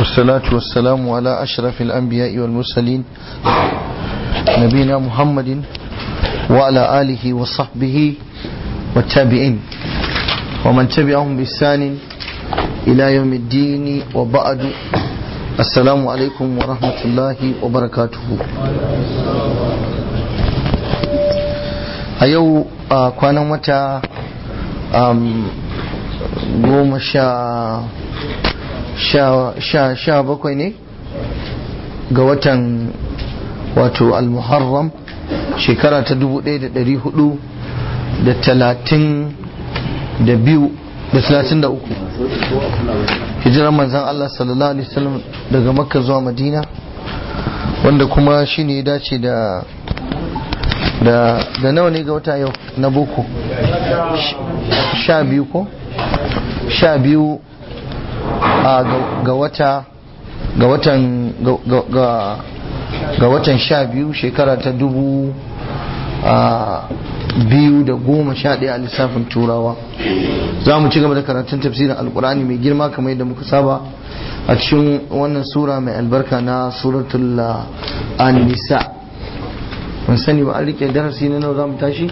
والصلاة والسلام على أشرف الأنبياء والمرسلين نبينا محمد وعلى آله وصحبه والتابعين ومن تبعهم بإحسان إلى يوم الدين وبعد السلام عليكم ورحمة الله وبركاته a yau a kwanan wata goma sha bakwai ne ga watan wato al-muharram shekara ta dubu ɗaya da ɗari hudu da talatin da biyu da talatin da uku hijirar manzan Allah sallallahu alaihi wasallam daga makka zuwa madina wanda kuma shi ne ya dace da da da nawa ne ga wata yau na boko sha biyu ko sha biyu ga wata ga watan ga watan sha biyu shekara ta dubu biyu da goma sha ɗaya a lissafin turawa za mu ci gaba da karatun tafsirin alkurani mai girma kamar yadda muka saba a cikin wannan sura mai albarka na suratul an-nisa mun sani ba an rike darasi na nawa za mu tashi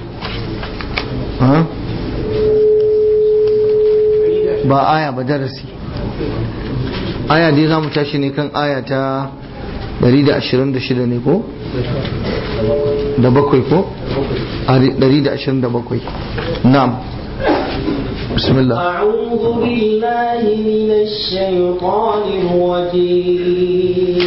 ba aya ba darasi aya dai za mu tashi ne kan aya ta 126 ne ko? da bakwai ko? 127 na'am بسم الله أعوذ بالله من الشيطان الرجيم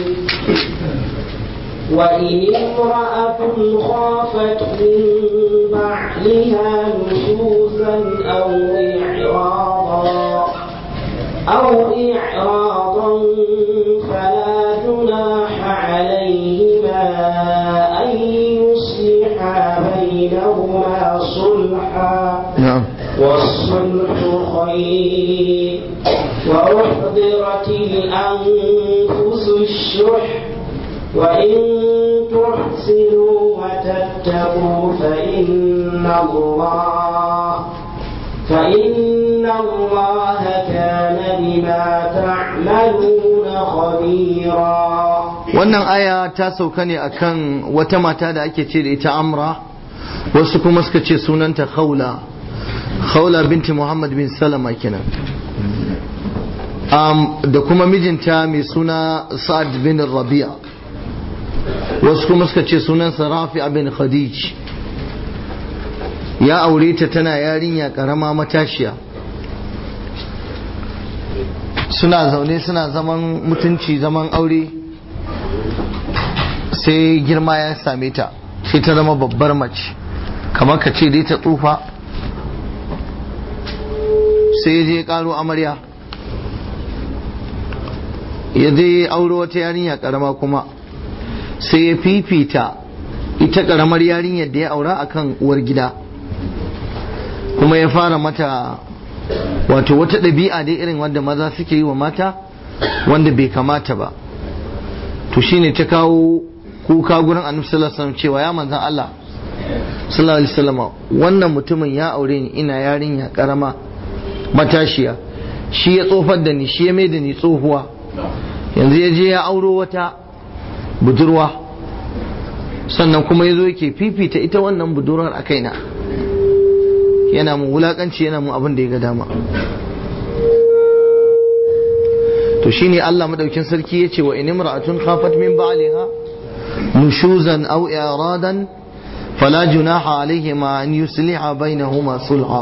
وإن امرأة خافت من بعلها نشوزا أو إعراضا أو إعراضا فلا جناح عليهما أن يصلحا بينهما صلحا نعم والصلح خير وأحضرت الأنفس الشح وإن تحسنوا وتتقوا فإن الله فإن الله كان بما تعملون خبيرا wannan aya ta sauka ne akan wata mata da ake ce da ita amra wasu kuma suka ce sunanta khawla khawla binti muhammad bin salama kenan um, da kuma mijinta mai suna sa'ad bin rabi'a wasu kuma suka ce sunansa rafi bin khadij ya aure ta tana yarinya karama matashiya suna zaune suna zaman mutunci zaman aure sai girma ya same ta sai ta zama babbar mace kamar ka ce dai ta tsufa sai ya je karo amarya ya je auro wata yarinya karama kuma sai ya fifita ita karamar yarinyar da ya aura akan uwar gida kuma ya fara mata wato wata ɗabi'a dai irin wanda maza suke yi wa mata wanda bai kamata ba to shine ta kawo kuka gurin annabi sallallahu alaihi wasallam cewa ya manzan Allah sallallahu alaihi wasallam wannan mutumin ya aure ni ina yarinya karama matashiya shi ya tsofar da ni shi ya mai da ni tsohuwa yanzu ya je ya auro wata budurwa sannan kuma ya zo yake fifita ita wannan budurwar a kaina yana mun wulakanci yana mun abin da ya ga dama to shine Allah madaukin sarki yace wa in imra'atun khafat min ba'liha nushuzan aw i'radan fala junaha alayhima an yusliha bainahuma sulha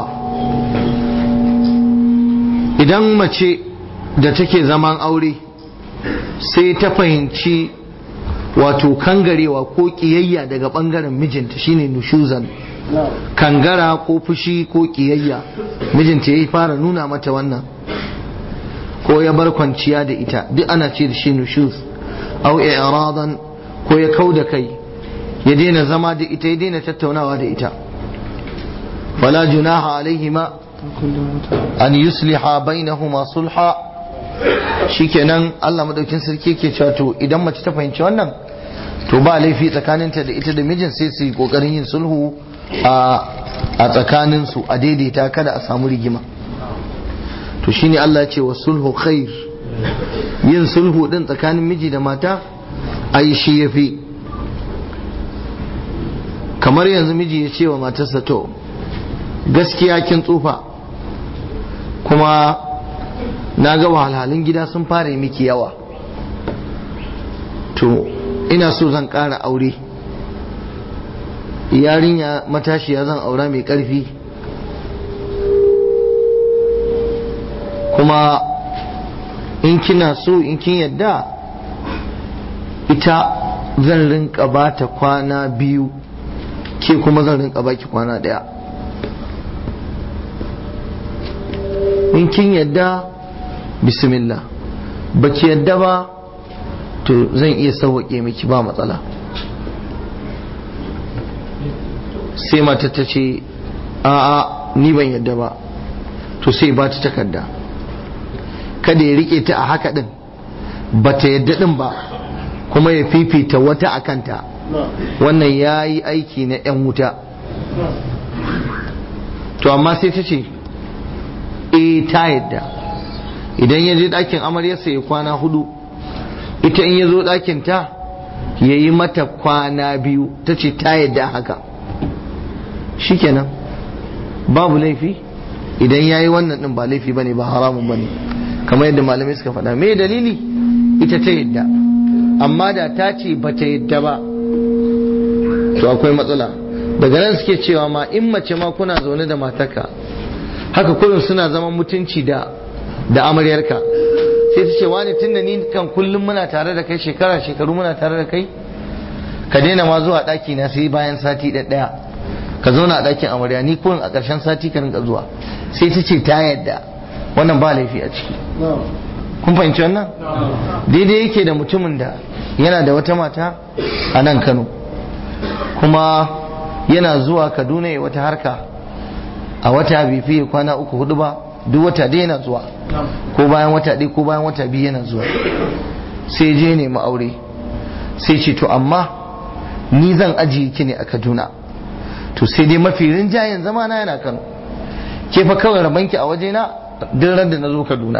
idan mace da take zaman aure sai ta fahimci wato kangarewa ko kiyayya daga bangaren mijinta shine nushuzan kangara ko fushi ko kiyayya mijinta ya fara nuna mata wannan ko ya bar kwanciya da ita duk ana ce da shi nushuz au i'radan ko ya kau da kai ya daina zama da ita ya daina tattaunawa da ita fala junaha alaihima an yusliha bainahuma sulha shikenan Allah madaukin sarki yake cewa to idan mace ta fahimci wannan to ba laifi tsakaninta da ita da mijin sai su yi kokarin yin sulhu a tsakaninsu a daidaita kada a samu rigima to shine Allah ya ce wa sulhu khair yin sulhu din tsakanin miji da mata a yi shi ya fi kamar yanzu miji ya ce wa matarsa to gaskiya kin tsufa kuma na ga wahalhalun gida sun fara miki yawa to ina so zan ƙara aure yarinya matashiya zan aura mai ƙarfi kuma in kina so in kin yadda ita zan rinka ba ta kwana biyu ke kuma zan rinka baki kwana ɗaya in kin yadda bismillah baki yadda ba to zan iya sauwaƙe miki ba matsala sai mata ta ce a'a ni ban yadda ba to sai ba ta takarda kada ya rike ta a haka din ba ta yadda din ba kuma ya fifita wata a kanta wannan ya yi aiki na 'yan wuta to amma sai ta ce e ta yadda idan ya je ɗakin amaryarsa ya kwana hudu ita in ya zo ɗakin ta ya yi mata kwana biyu ta ce ta yadda haka shikenan babu laifi idan ya yi wannan ɗin ba laifi ba ne ba haramun ba ne kamar yadda malamai suka faɗa me dalili ita ta yadda amma da ta ce ba ta yadda ba to akwai matsala daga nan suke cewa ma in mace ma kuna zaune da matarka haka kullum suna zaman mutunci da da amaryarka sai ta ce wani tunda ni kan kullum muna tare da kai shekara shekaru muna tare da kai ka daina ma zuwa ɗaki na sai bayan sati ɗaya ka zauna a ɗakin amarya ni kullum a ƙarshen sati ka rinka zuwa sai ta ce ta yadda wannan ba laifi a ciki kun fahimci wannan daidai yake da mutumin da yana da wata mata a nan kano kuma yana zuwa kaduna ya wata harka a wata bai fiye kwana uku hudu ba duk wata dai yana zuwa ko bayan wata ɗaya ko bayan wata biyu yana zuwa sai je nemi aure sai ce to amma ni zan ajiye ki ne a kaduna to sai dai mafi rinjayen zama na yana kano ke fa kawai rabanki a wajena duk ran da na zo kaduna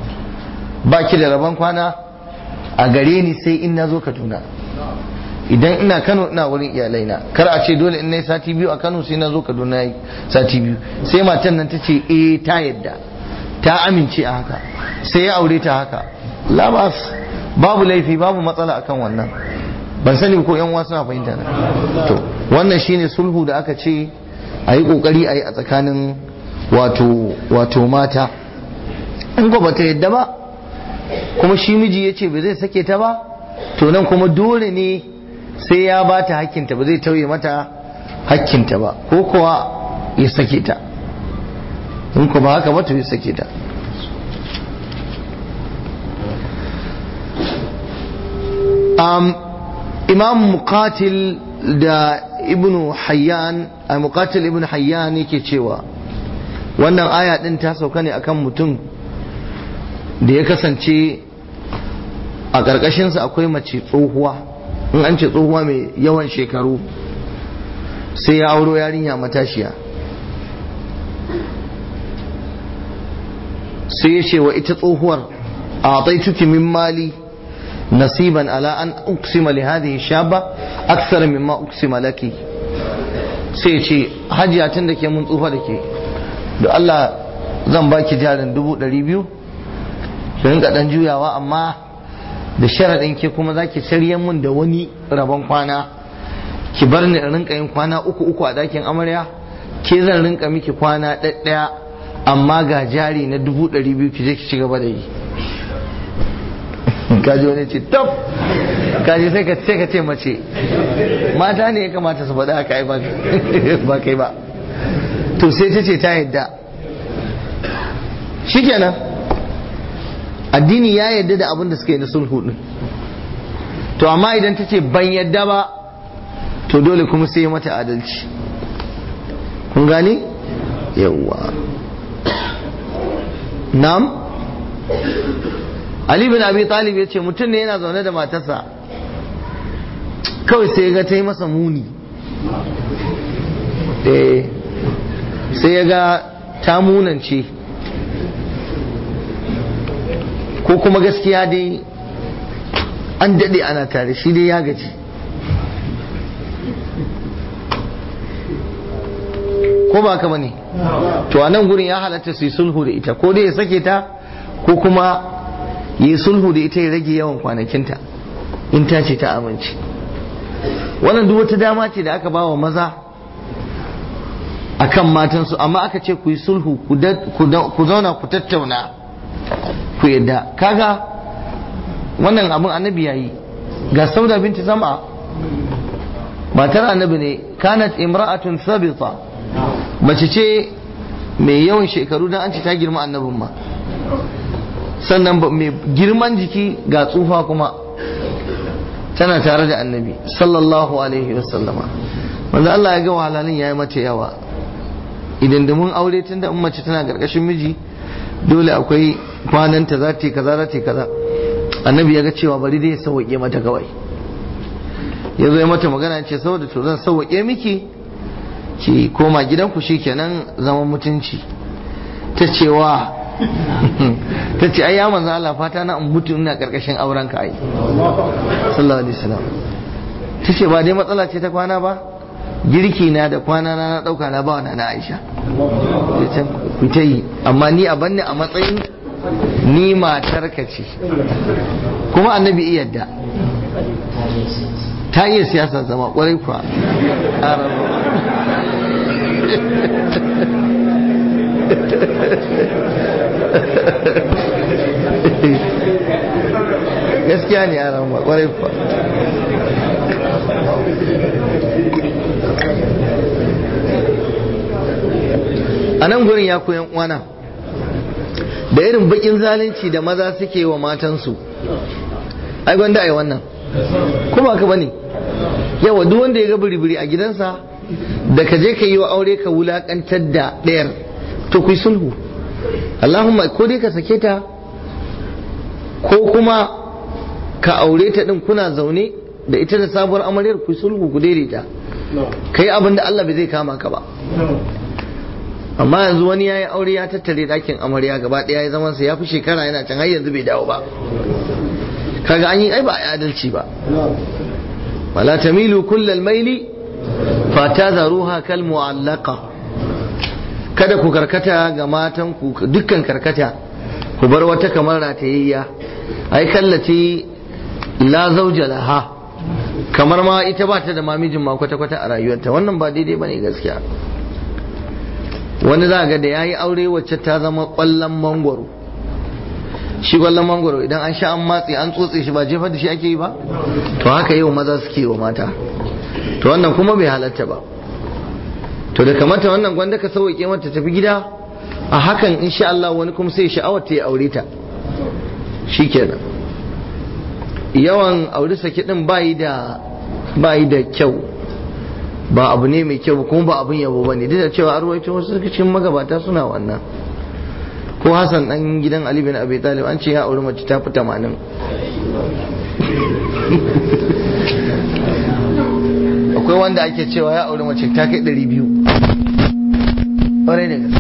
ba ki da rabon kwana a gare ni sai in na zo kaduna idan ina kano ina wurin iyalaina kar a ce dole in na yi sati biyu a kano sai na zo kaduna yi sati biyu sai matan nan ta ce eh ta yadda ta amince a haka sai ya aure ta haka labas babu laifi babu matsala akan wannan ban sani ko yan wasu na fahimta na to wannan shine sulhu da aka ce a yi kokari a yi a tsakanin wato wato mata in ko bata yadda ba kuma shi miji ya ce ba zai sake ta ba to nan kuma dole ne sai ya ba ta hakkinta ba zai tauye mata hakkinta ba ko kuwa ya sake ta in ko ba haka ba to ya sake ta um, imam muqatil da ibnu hayyan a muqatil ibnu hayyan yake cewa wannan aya din ta sauka ne akan mutum da ya kasance a ƙarƙashinsa akwai mace tsohuwa in an ce tsohuwa mai yawan shekaru sai ya auro yarinya matashiya sai ya ce wa ita tsohuwar a taituki min mali nasiban ala an uksima li hadhihi shaba aksar mimma uksima laki sai ya ce hajiya tun da ke mun tsufa da ke da Allah zan baki jarin dubu ɗari biyu ki rinka ɗan juyawa amma da sharaɗin ke kuma za ki saryan mun da wani rabon kwana ki bar ni in rinka yin kwana uku uku a ɗakin amarya ke zan rinka miki kwana ɗaɗɗaya amma ga jari na dubu ɗari biyu ki je ki ci gaba da yi kaji wani ce top kaji sai ka sai ka ce mace mata ne ya kamata su faɗa haka ai ba kai ba to sai ta ce ta yadda shikenan addini ya yadda da abin da suka yi na sulhu din to amma idan ta ce ban yadda ba to dole kuma sai mata adalci kun gane yawwa nam Ali bin Abi Talib ya ce mutum ne yana zaune da matarsa kawai sai ya ga ta yi masa muni sai ya ga ta munance ko kuma gaskiya dai an daɗe ana tare shi dai ya gaji ko ba ka bane to a nan gurin ya halatta su yi sulhu da ita ko dai ya sake ta ko kuma yi sulhu da ita ya rage yawan kwanakinta in ta ce ta amince wannan duk wata dama ce da aka ba wa maza akan matansu amma aka ce ku yi sulhu ku zauna ku tattauna ku yadda kaga wannan abin annabi yayi ga sauda binti zama matar annabi ne kanat imra'atun sabita mace ce mai yawan shekaru don an ce ta girma annabin ma sannan mai girman jiki ga tsufa kuma tana tare da annabi sallallahu alaihi wasallama wanda Allah ya ga wahalalin ya yi mata yawa idan da mun aure tun da mace tana karkashin miji dole akwai kwananta za ta yi kaza za ta yi kaza annabi ya ga cewa bari dai ya sauwaƙe mata kawai ya zo ya mata magana ce saboda to zan sauwaƙe miki ki koma gidanku shikenan zaman mutunci ta cewa ta ce ai ya manzo Allah fata na in mutu ina karkashin auren ka ai sallallahu alaihi wasallam ta ce ba dai matsala ce ta kwana ba girki na da kwana na na dauka na bawa na Aisha ku ta yi amma ni a banne a matsayin ni matar ka ce kuma annabi iya yadda ta iya siyasar zama kwarai kuwa gaskiya ne a ramar kwarai kuwa a nan gurin ya koyan uwana da irin bakin zalunci da maza suke wa matansu ai gwanda ai wannan kuma ka bane yawa duk wanda ya ga biri-biri a gidansa da ka je ka yi wa aure ka wulakantar da ɗayar to ku sulhu Allahumma ko dai ka sake ta ko kuma ka aure ta din kuna zaune da ita da sabuwar amaryar ku sulhu ku daidaita kai abin da Allah bai zai kama ka ba amma yanzu wani ya yi aure ya tattare ɗakin amarya gaba ɗaya ya zaman sa ya fi shekara yana can har yanzu bai dawo ba kaga an yi ai ba a adalci ba wala tamilu kullal maili fatadharuha kal mu'allaqa kada ku karkata ga matan ku dukkan karkata ku bar wata kamar ratayayya ai kallati la zauja laha kamar ma ita ba ta da mamijin ma kwata kwata a rayuwarta wannan ba daidai bane gaskiya wani za ga da yayi aure wacce ta zama kwallon mangwaro shi kwallon mangwaro idan an sha an matse an tsotse shi ba jefar da shi ake yi ba to haka yau maza suke wa mata to wannan kuma bai halatta ba to da kamata wannan gwanda ka sauke mata tafi gida a hakan insha Allah wani kuma sai sha'awar ta ya aure ta shikenan yawan aure sake din bayi da bayi da kyau ba abu ne mai kyau kuma ba abun yabo bane duk da cewa arwaito wasu cikin magabata suna wannan ko Hassan dan gidan Ali bin Abi Talib an ce ya aure mace ta fi 80 akwai wanda ake cewa ya aure mace ta kai 200 ƙwarai da gaske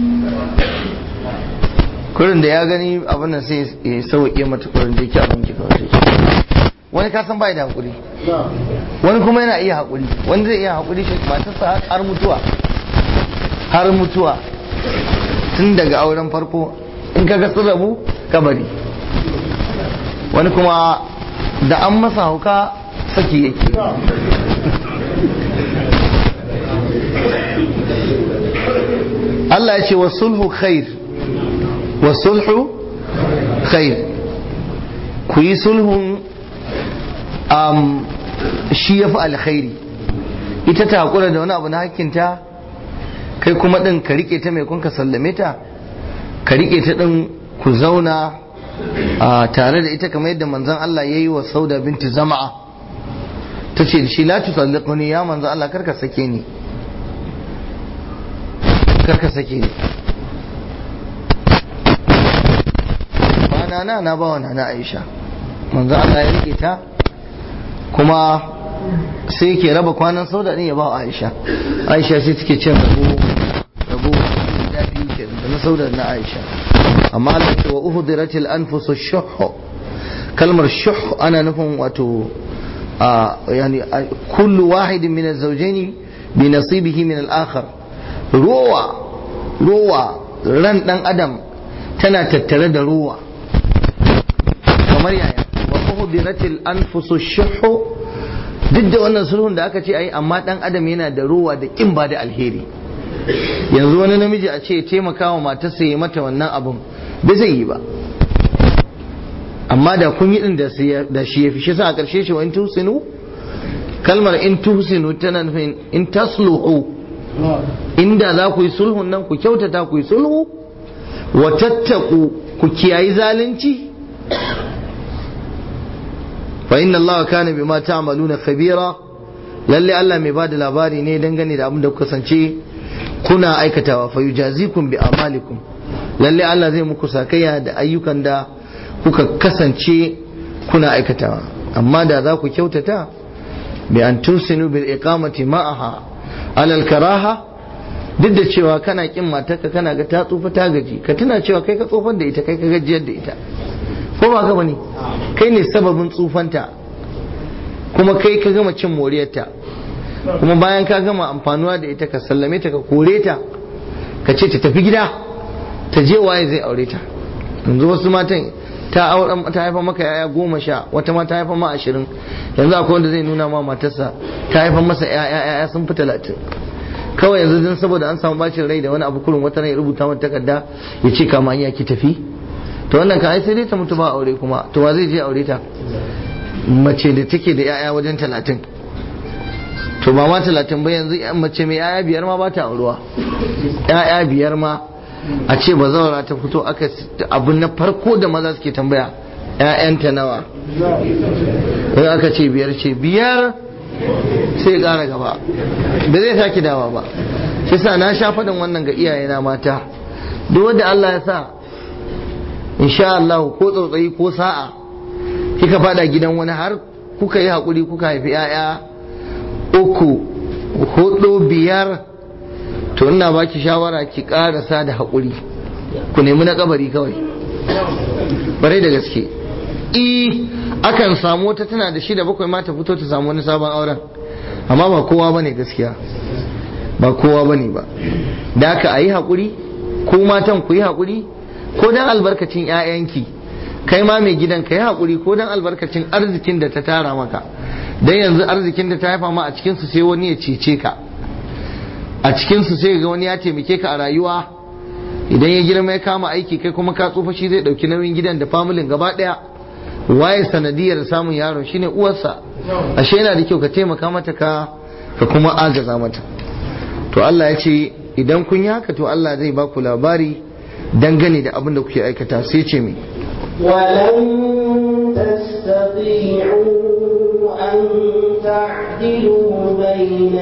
kurin da ya gani abin da sai ya sauke mata kurin da yake abin ki kawai wani kasan bai da hakuri wani kuma yana iya hakuri wani zai iya hakuri shi matarsa har mutuwa har mutuwa tun daga auren farko in kaga sun rabu kabari wani kuma da an masa hauka saki yake Allah ya ce wa sulhu khair wa sulhu khair ku yi sulhun um, shi ya fi alkhairi ita ta haƙura da wani abu na hakinta kai kuma ɗin ka riƙe ta mai kun ka sallame ta ka riƙe ta ɗin ku zauna tare da ita kamar yadda manzon Allah ya yi wa sauda binti zama'a ta ce shi la tusalliquni ya manzon Allah karka sake ni karka sake ni ba na na ba wa na Aisha manzon Allah ya riƙe ta kuma sai ke raba kwanan sauda ɗin ya ba wa Aisha Aisha sai take cin rabo rabo da biyu ke da na sauda na Aisha amma Allah ce wa uhdiratil anfusu shuh kalmar shuh ana nufin wato yani kullu wahidin min az-zawjayn bi nasibihi min al-akhar ruwa ruwa ran dan adam tana tattare da ruwa kamar yaya wa uhdiratil anfusu shuh duk da wannan sulhun da aka ce ai amma dan adam yana da ruwa da kin ba da alheri yanzu wani namiji a ce taimaka wa matarsa ya mata wannan abun bai zai yi ba amma da kun yi din da shi ya fi shi sa a ƙarshe shi wa in tusinu kalmar in tusinu tana nufin in tasluhu inda za ku yi sulhun nan ku kyautata ku yi sulhu wa tattaku ku kiyayi zalunci fa inna allaha kana bima ta'maluna khabira lalle Allah mai bada labari ne dangane da abin da kuka kasance kuna aikatawa fa yujazikum bi amalikum lalle Allah zai muku sakayya da ayyukan da kuka kasance kuna aikatawa amma da za ku kyautata bi an tusinu bil iqamati ma'aha alal karaha duk da cewa kana kin matarka kana ga ta tsufa ta gaji ka tuna cewa kai ka tsufar da ita kai ka gajiyar da ita ko ba ka bane kai ne sababin tsufanta kuma kai ka gama cin moriyarta kuma bayan ka gama amfanuwa da ita ka sallame ta ka kore ta ka ce ta tafi gida ta je waye zai aure ta yanzu wasu matan ta auren ta haifa maka yaya goma sha wata ma ta haifa ma ashirin yanzu akwai wanda zai nuna ma matarsa ta haifa masa yaya yaya sun fi talatin kawai yanzu don saboda an samu bacin rai da wani abu kurin wata rai rubuta mata takarda ya ce kama iya ki tafi to wannan ka ai sai dai ta mutu ba aure kuma to wa zai je aure ta mace da take da yaya wajen talatin to ba ma talatin ba yanzu mace mai yaya biyar ma ba ta aurewa yaya biyar ma a ce ba zaura ta fito aka abu na farko da maza suke tambaya ‘ya'yanta nawa in aka ce biyar ce biyar sai ƙara gaba ba zai sake dawa ba shi sa na sha faɗin wannan ga iyayena mata duk wanda Allah ya sa insha Allah ko tsautsayi ko sa'a kika fada gidan wani har kuka yi haƙuri kuka haifi ‘ya'ya uku hudu biyar to ina baki shawara ki karasa da haƙuri ku nemi na kabari kawai bare da gaske i akan samu wata tana da shida bakwai ma ta fito ta samu wani sabon auren amma ba kowa bane gaskiya ba kowa bane ba da aka a yi haƙuri ko matan ku yi haƙuri ko dan albarkacin 'ya'yanki kai ma mai gidan ka yi haƙuri ko dan albarkacin arzikin da ta tara maka dan yanzu arzikin da ta haifa ma a cikinsu sai wani ya cece ka a cikinsu sai ga wani ya taimake ka a rayuwa idan ya girma ya kama aiki kai kuma ka tsufa shi zai dauki nauyin gidan da familin gaba daya waye sanadiyar samun yaron shine uwarsa ashe yana da kyau ka taimaka mata ka ka kuma agaza mata to Allah ya ce idan kun yi haka to Allah zai ba ku labari dangane da abin da kuke aikata sai ce mai ولن تستطيعوا أن تعدلوا بين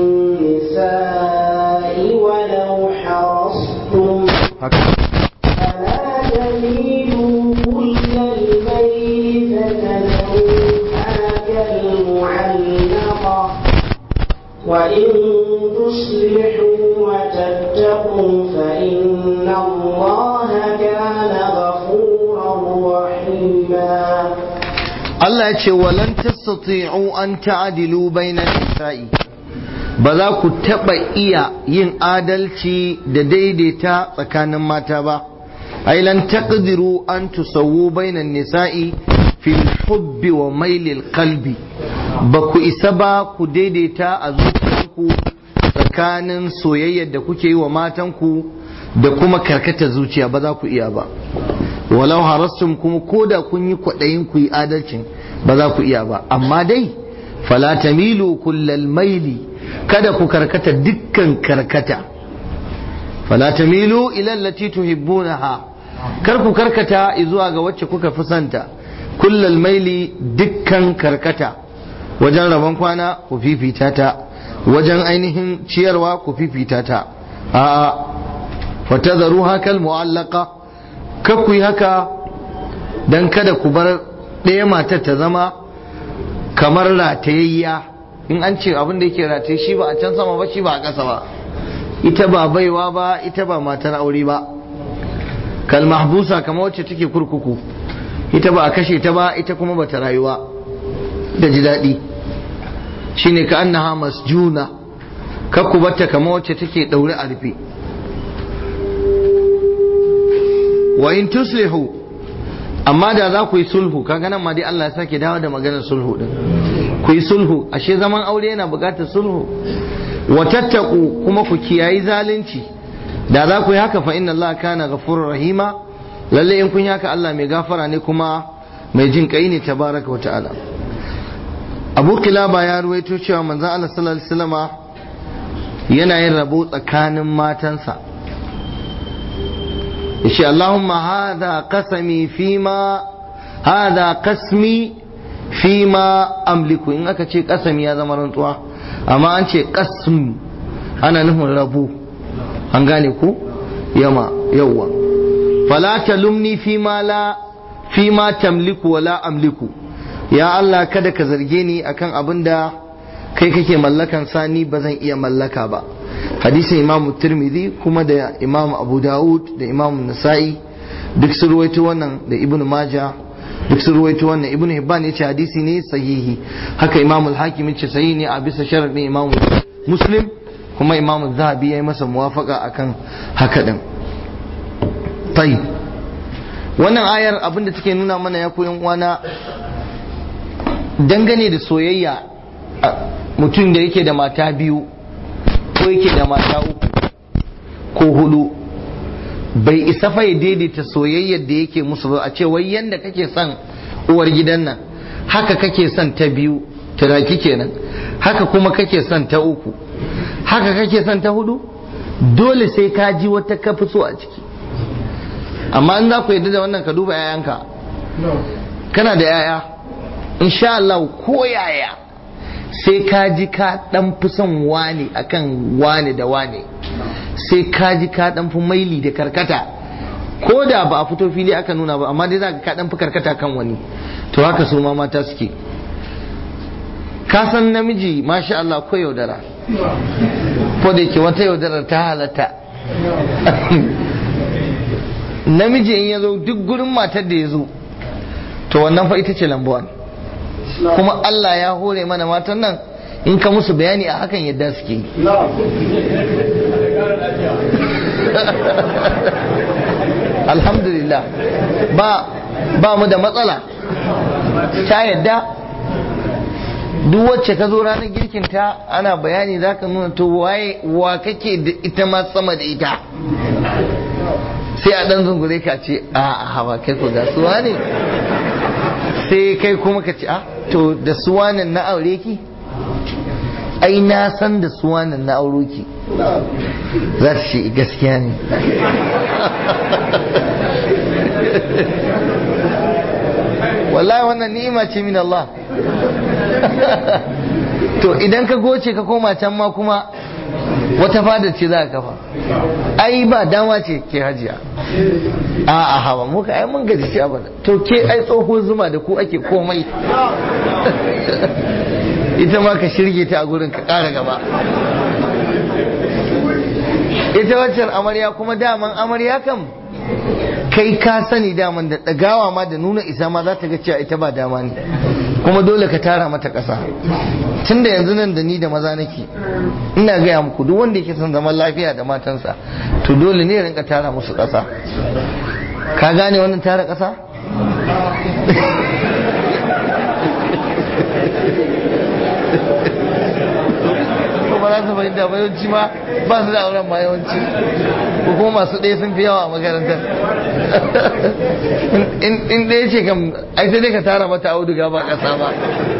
النساء ولو حرصتم فلا تميلوا كل الميل فتذروها كالمعلقة وإن تصلحوا وتتقوا فإن الله كان غفورا رحيما Allah ya ce walan tastati'u an ta'dilu bainan nisa'i ba za ku taɓa iya yin adalci da daidaita tsakanin mata ba ai lan taqdiru an tusawwu bainan nisa'i fil hubbi wa mailil qalbi ba ku isa ba ku daidaita a zuciyarku tsakanin soyayyar da kuke yi wa matanku da kuma karkata zuciya ba za ku iya ba walau harastum kuma ko da kun yi kwaɗayin ku yi adalcin ba za ku iya ba amma dai fala tamilu kullal maili kada ku karkata dukkan karkata fala tamilu ila allati tuhibbunaha kar ku karkata zuwa ga wacce kuka fi santa kullal maili dukkan karkata wajen rabon kwana ku fifita ta wajen ainihin ciyarwa ku fifita ta a'a fatadharuha kal mu'allaqa ku yi haka don kada ku bar ɗaya matar ta zama kamar ratayayya in an ce abin da yake rataye shi ba a can sama ba shi ba a ƙasa ba ita ba baiwa ba ita ba matar aure ba kal mahbusa kamar wacce take kurkuku ita ba a kashe ta ba ita kuma ba ta rayuwa da ji daɗi shine ka annaha masjuna kakku batta kamar wacce take ɗaure a rufe wa in tuslihu amma da za ku yi sulhu kaga nan ma dai Allah ya sake dawo da maganar sulhu din ku yi sulhu ashe zaman aure yana buƙatar sulhu wa tattaku kuma ku kiyayi zalunci da za ku yi haka fa inna Allah kana ghafurur rahima lalle in kun yi haka Allah mai gafara ne kuma mai jin kai ne tabaraka wa ta'ala Abu Kilaba ya ruwaito cewa manzon Allah sallallahu alaihi wasallama yana yin rabo tsakanin matansa yace Allahumma hadha qasami fima hadha qasmi fima amliku in aka ce kasami ya zama rantsuwa amma an ce qasm ana nufin rabo an gane ku yama yawwa fala talumni fima la fima tamliku wala amliku ya Allah kada ka zarge ni akan abin da kai kake mallakan sani ba zan iya mallaka ba hadisin imam tirmidhi kuma da imam abu dawud da imam nasa'i duk sun ruwaito wannan da ibnu maja duk sun ruwaito wannan ibnu hibban yace hadisi ne sahihi haka imam al-hakim yace sahihi ne a bisa sharadin imam muslim kuma imam zahabi ya yi masa muwafaka akan haka din tayyib wannan ayar abinda take nuna mana ya koyan uwana dangane da soyayya mutum da yake da mata biyu ko yake da mata uku ko hudu bai isa fa ya daidaita soyayyar da yake musu ba a ce wai yanda kake son uwar gidan nan haka kake son ta biyu turaki kenan haka kuma kake son ta uku haka kake son ta hudu dole sai ka ji wata ka fi so a ciki amma in za ku yarda da wannan ka duba 'ya'yanka kana da 'ya'ya insha Allah ko yaya sai ka ji ka dan fi son wane akan wane da wane sai ka ji ka dan fi maili da karkata ko da ba a fito fili aka nuna ba amma dai za ka dan fi karkata kan wani to haka su ma mata suke ka san namiji masha Allah ko yaudara ko da yake wata yaudarar ta halatta namiji in ya zo duk gurin matar da ya zo to wannan fa ita ce lambuwan kuma Allah ya hore mana matan nan in ka musu bayani a hakan yadda suke alhamdulillah ba ba mu da matsala ta yadda duk wacce ka zo ranar girkinta ana bayani za ka nuna to waye wa kake da ita ma sama da ita sai a ɗan zungure ka ce a hawa kai ko ga suwa ne sai kai kuma ka ce a to da suwanan na aure ki ai na san da suwanan na auro ki za ta ce gaskiya ne wallahi wannan ni'ima ce min Allah to idan ka goce ka koma can ma kuma wata fada ce za ka kafa ai ba dama ce ke hajiya a a hawa muka ai mun gaji shi abada to ke ai tsoho zuma da ku ake komai ita ma ka shirge ta a gurin ka ƙara gaba ita waccan amarya kuma daman amarya kam kai ka sani daman da ɗagawa ma da nuna isa ma za ta ga cewa ita ba dama ne kuma dole ka tara mata ƙasa tun da yanzu nan da ni da maza nake ina gaya muku duk wanda yake son zaman lafiya da matansa to dole ne rinka tara musu ƙasa ka gane wannan tara ƙasa ba za su fahimta ba yawanci ma ba su da auren ma yawanci ko kuma masu ɗaya sun fi yawa a makarantar in ɗaya ce kam ai sai dai ka tara mata auduga ba ƙasa ba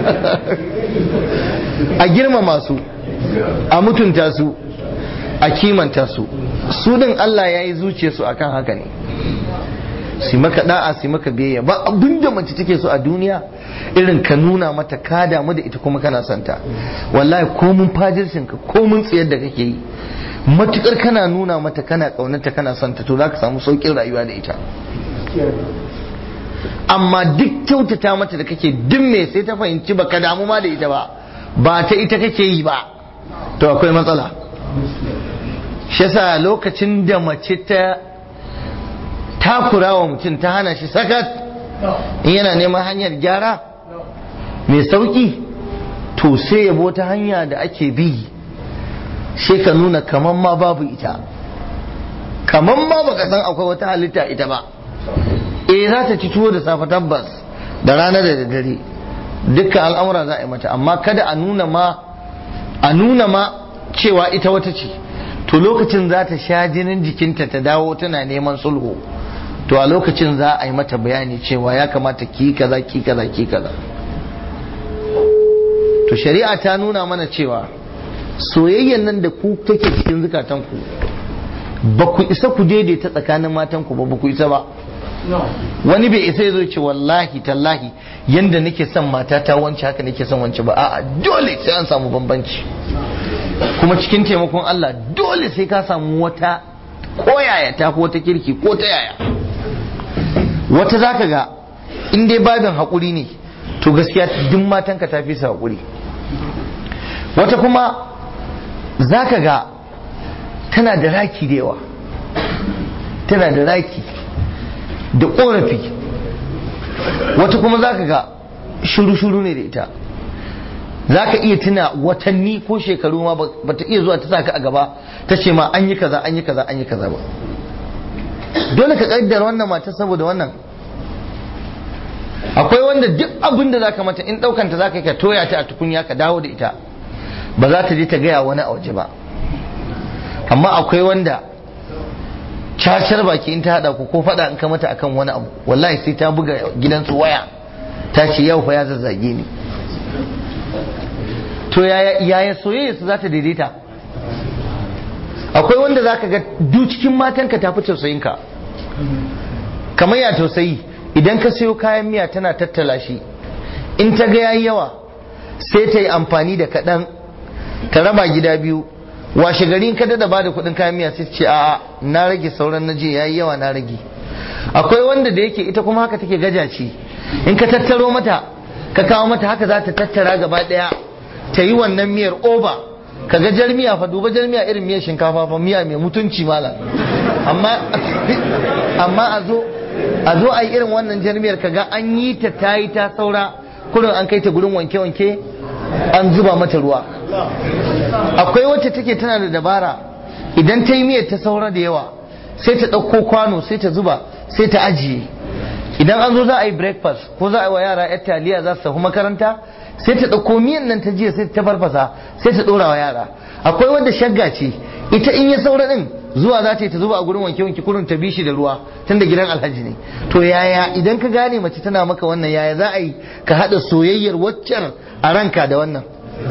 a girmama su a mutunta su a kimanta su su din Allah ya yi zuciya su akan haka ne su maka da'a su maka biyayya ba abin da mace take so a duniya irin ka nuna mata ka damu da ita kuma kana santa wallahi ko mun fajircin ka ko mun tsayar da kake yi matukar kana nuna mata kana kaunarta kana santa to za ka samu saukin rayuwa da ita amma duk kyautata mata da kake duk me sai ta fahimci ba ka damu ma da ita ba ba ta ita kake yi ba to akwai matsala shi yasa lokacin da mace ta takura wa mutum ta hana shi sakat in yana neman hanyar gyara mai sauki to sai yabo ta hanya da ake bi sai ka nuna kaman ma babu ita kaman ma baka san akwai wata halitta ita ba eh za ta ci tuwo da safe tabbas da rana da daddare dukkan al'amura za a yi mata amma kada a nuna ma a nuna ma cewa ita wata ce to lokacin za ta sha jinin jikinta ta dawo tana neman sulhu to a lokacin za a yi mata bayani cewa ya kamata ki kaza ki kaza ki kaza to shari'a ta nuna mana cewa soyayyan nan da ku take cikin zukatanku ba ku isa ku daidaita tsakanin matanku ba ba ku isa ba wani bai isa ya zo ce wallahi tallahi yanda nake son matata wance haka nake son wance ba a'a dole sai an samu bambanci kuma cikin taimakon Allah dole sai ka samu wata koyaya ta ko wata kirki ko ta yaya wata zaka ga in dai babin haƙuri ne to gaskiya duk matanka ta fi su haƙuri wata kuma zaka ga tana da raki da yawa tana da raki da ƙorafi wata kuma zaka ga shuru-shuru ne da ita za ka iya tuna watanni ko shekaru ma ba ta iya zuwa ta sa ka a gaba ta ce ma an yi kaza an yi kaza an yi kaza ba dole ka kaddara wannan mata saboda wannan akwai wanda duk abin da zaka mata in daukanta zaka ka toya ta a tukunya ka dawo da ita ba za ta je ta gaya wani a waje ba amma akwai wanda cacar baki in ta hada ku ko fada in ka mata akan wani abu wallahi sai ta buga gidansu waya ta ce yau fa ya zazzage ni to yaya soyayya su za ta daidaita akwai wanda za ka ga duk cikin matanka ta fi tausayinka kamar ya tausayi idan ka sayo kayan miya tana tattala shi in ta ga yayi yawa sai ta yi amfani da kaɗan ta raba gida biyu washe gari ka da ba da kuɗin kayan miya sai ce a'a na rage sauran na je yayi yawa na rage akwai wanda da yake ita kuma haka take gajaci in ka tattaro mata ka kawo mata haka za ta tattara gaba ɗaya ta yi wannan miyar oba ka ga jar miya fa duba jar miya irin miyar shinkafa fa miya mai mutunci mala amma amma a zo a zo a yi irin wannan jar miyar ka ga an yi ta ta yi ta saura kurin an kai ta gurin wanke-wanke an zuba mata ruwa akwai wacce take tana da dabara idan ta yi miyar ta saura da yawa sai ta ɗauko kwano sai ta zuba sai ta ajiye idan an zo za a yi breakfast ko za a yi wa yara yar taliya za su tafi makaranta sai ta ɗauko miyan nan ta jiya sai ta farfasa sai ta ɗora wa yara akwai wanda shagga ce ita in ya saura ɗin zuwa za ta yi ta zuba a gurin wanke wanke kurin ta bishi da ruwa tun da gidan alhaji ne to yaya idan ka gane mace tana maka wannan yaya za a yi ka haɗa soyayyar waccan a ranka da wannan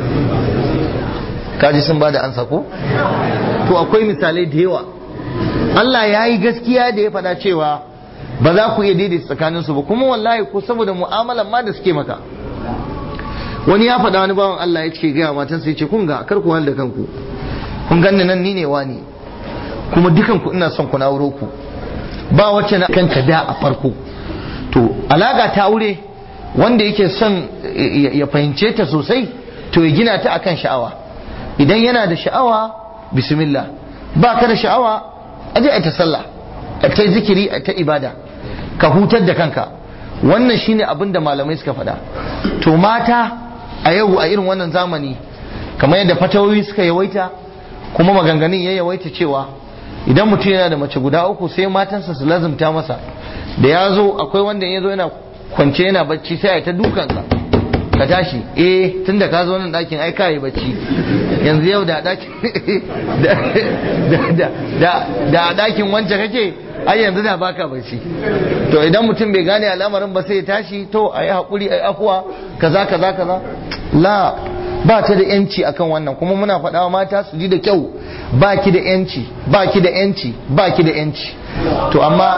kaji sun ba da ansa ko to akwai misalai da yawa Allah ya yi gaskiya da ya faɗa cewa ba za ku iya daidaita tsakaninsu ba kuma wallahi ko saboda mu'amalan ma da suke maka wani ya faɗa wani bawan Allah ya ce gaya matansa ya ce kun ga kar ku da kanku kun ganni nan ni ne wani kuma dukan ku ina son ku na wuro ku ba wacce na kanka da a farko to alaka ta aure wanda yake son ya fahimce ta sosai to ya gina ta akan sha'awa idan yana da sha'awa bismillah ba ka da sha'awa aje a ta sallah a ta zikiri a ta ibada ka hutar da kanka wannan shine abin da malamai suka faɗa to mata a yau a irin wannan zamani kamar yadda fatawoyi suka yawaita kuma maganganun ya yawaita cewa idan mutum yana da mace guda uku sai matansa su lazumta masa da ya zo akwai wanda ya zo yana kwance yana bacci sai a ta dukansa ka tashi eh tun da ka zo nan ɗakin ai ka yi bacci yanzu yau da ɗakin da a ɗakin wancan kake ai yanzu da baka bacci to idan mutum bai gane al'amarin ba sai ya tashi to a yi haƙuri a yi afuwa kaza kaza kaza la ba ta da yanci akan wannan kuma muna faɗawa mata su ji da kyau ba ki da yanci ba ki da yanci ba ki da yanci to amma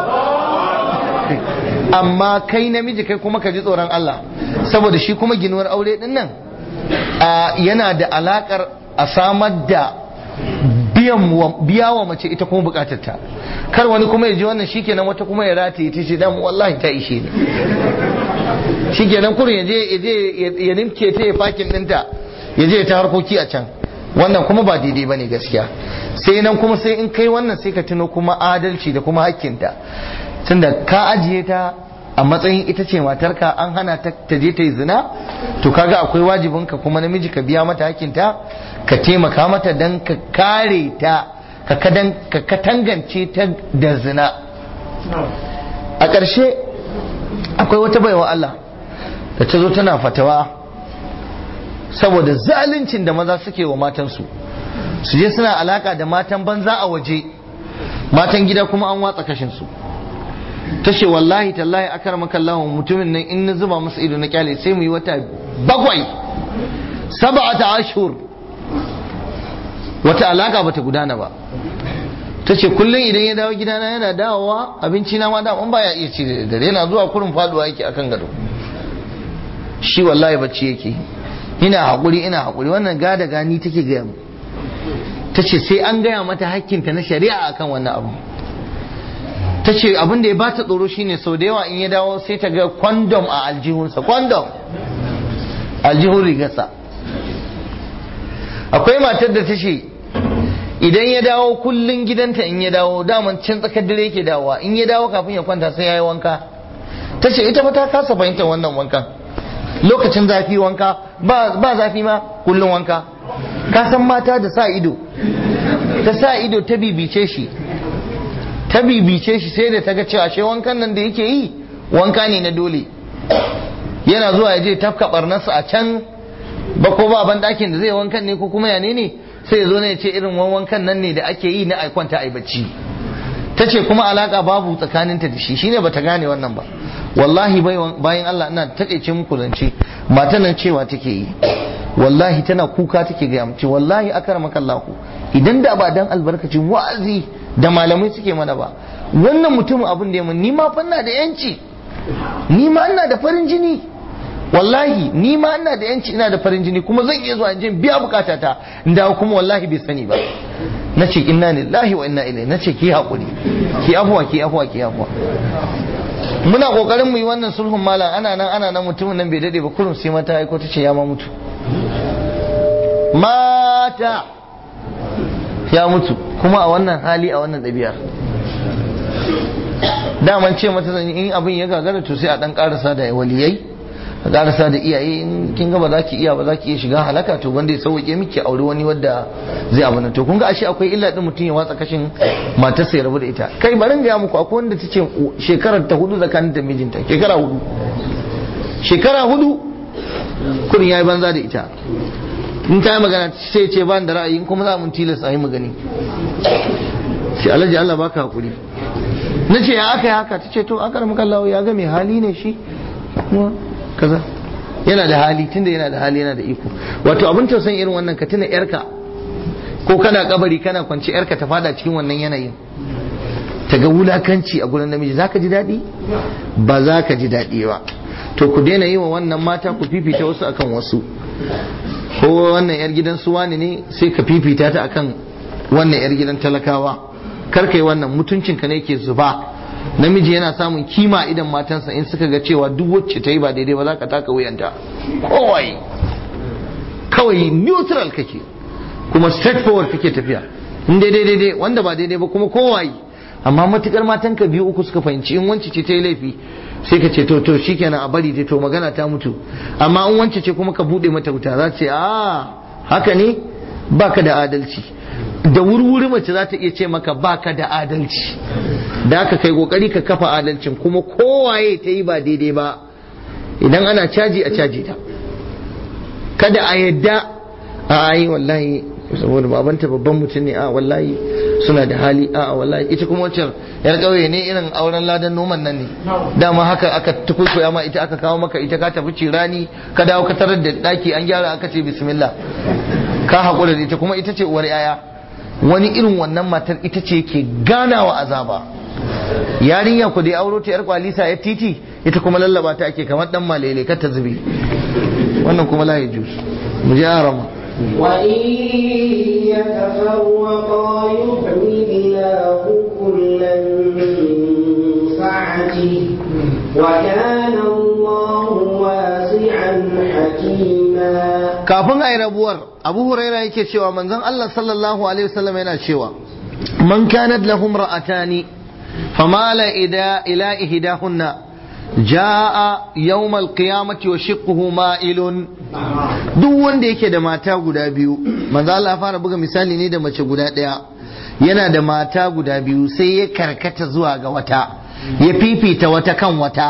amma kai namiji kai kuma ka ji tsoron Allah saboda shi kuma ginuwar aure din nan yana da alakar a samar da biya wa mace ita kuma bukatarta kar wani kuma ya ji wannan shikenan wata kuma ya rataye ta ce dan wallahi ta ishe ni shikenan kurin ya je ya nimke ta ya fakin dinta ya je ta harkoki a can wannan kuma ba daidai bane gaskiya sai nan kuma sai in kai wannan sai ka tuno kuma adalci da kuma hakkinta tunda ka ajiye ta a matsayin ita ce matarka an hana ta ta je ta yi zina to kaga akwai wajibinka kuma namiji ka biya mata hakinta ka taimaka mata don ka kare ta ka katangance ta da zina a ƙarshe akwai wata baiwa Allah da ta zo tana fatawa saboda zaluncin da maza suke wa matansu su je suna alaka da matan banza a waje matan gida kuma an watsa kashinsu ta ce wallahi tallahi akar makallahu mutumin nan in na zuba masa ido na kyale sai mu yi wata bakwai saba'ata ashur wata alaka bata gudana ba ta ce kullum idan ya dawo gidana yana dawowa abinci na ma dama baya iya ci da dare yana zuwa kurin faduwa yake akan gado shi wallahi bacci yake ina haƙuri ina haƙuri wannan gada gani take gaya mu ta ce sai an gaya mata hakkinta na shari'a akan wannan abu ta ce abin da ya bata tsoro shine sau da yawa in ya dawo sai ta ga kwandom a aljihunsa kwandom aljihun rigarsa akwai matar da ta ce idan ya dawo kullun gidanta in ya dawo daman can tsakar dare yake dawowa in ya dawo kafin ya kwanta sai ya yi wanka ta ce ita fa ta kasa fahimtar wannan wankan lokacin zafi wanka ba zafi ma kullun wanka ka san mata da sa ido ta sa ido ta bibice shi ta bibice shi sai da ta ga cewa ashe wankan nan da yake yi wanka ne na dole yana zuwa ya je tafka barnarsa a can ba ko ba ban dakin da zai wankan ne ko kuma ya ne sai ya zo ne ya ce irin wankan nan ne da ake yi na ai kwanta ai bacci ta ce kuma alaka babu tsakaninta da shi shine bata gane wannan ba wallahi bayan Allah ina taƙaice muku zance matan nan cewa take yi wallahi tana kuka take gaya mace wallahi akramaka Allah idan da ba dan albarkacin wa'azi da malamai suke mana ba wannan mutumin abin da ya mun ni ma fa ina da yanci ni ma ina da farin jini wallahi ni ma ina da yanci ina da farin jini kuma zan iya zuwa in biya bukatata da kuma wallahi bai sani ba nace inna lillahi wa inna ilaihi nace ki hakuri ki afwa ki afwa ki afwa muna kokarin mu yi wannan sulhun malam ana nan ana nan mutumin nan bai dade ba kurum sai mata aiko ta ce ya ma mutu mata ya mutu kuma a wannan hali a wannan ɗabi'ar daman ce mata zan in abin ya gagara to sai a dan karasa da waliyai a karasa da iyaye in kin ga ba za ki iya ba za ki iya shiga halaka to wanda ya sauke miki aure wani wanda zai abu to kun ga ashe akwai illa din mutum ya watsa kashin matarsa ya rabu da ita kai barin ga muku akwai wanda ta ce shekarar ta hudu tsakanin da mijinta shekara hudu shekara hudu kurin yayi banza da ita in ta yi magana sai ce ba da ra'ayi kuma za mun tilasta yi magani sai alhaji Allah baka hakuri na ce ya aka yi haka ta ce to aka ramu kallawa ya ga mai hali ne shi kuma kaza yana da hali tunda yana da hali yana da iko wato abin tausayin irin wannan ka tuna yarka ko kana kabari kana kwanci yarka ta fada cikin wannan yanayin ta ga wulakanci a gurin namiji zaka ji daɗi ba za ka ji daɗi ba to ku daina yi wa wannan mata ku fifita wasu akan wasu ko wannan yar gidan su wani ne sai ka fifita ta akan wannan yar gidan talakawa kar kai wannan mutuncinka ne ke zuba namiji yana samun kima idan matansa in suka ga cewa duk wacce ta yi ba daidai ba za ka taka wuyanta kowai kawai neutral kake kuma straightforward kake tafiya in daidai daidai wanda ba daidai ba kuma kowai amma matukar matanka biyu uku suka fahimci in wance ce ta yi laifi sai ka ce to to shikenan a bari to magana ta mutu amma in wance ce kuma ka bude mata wuta za ta ce a haka ne baka da adalci da wurwuri mace za ta iya ce maka baka da adalci da aka kai kokari ka kafa adalcin kuma kowaye ta yi ba daidai ba idan ana caji a caji ta kada a yadda a yi wallahi saboda babanta babban mutum ne a wallahi suna da hali a wallahi ita kuma wacce yar kauye ne irin auren ladan noman nan ne dama haka aka tukuikuya ma ita aka kawo maka ita ka tafi cirani ka dawo ka tarar da daki an gyara aka ce bismillah ka haƙura da ita kuma ita ce uwar yaya wani irin wannan matar ita ce ke ganawa azaba yarinya ku da auro ta yar kwalisa ya titi ita kuma lallaba ta ake kamar dan malele kar ta zube wannan kuma la yajuz mu ji arama وإن يتفرقا يغني الله كلا من سعته وكان الله واسعا حكيما kafin a yi rabuwar abu huraira yake cewa manzon Allah sallallahu alaihi wasallam yana cewa man kanat lahum ra'atani famala ida ila ihdahunna jaa yawmal qiyamati wa shiqquhu ma'ilun duk wanda yake da mata guda biyu manzo Allah ya fara buga misali ne da mace guda daya yana da mata guda biyu sai ya karkata zuwa ga wata ya fifita wata kan wata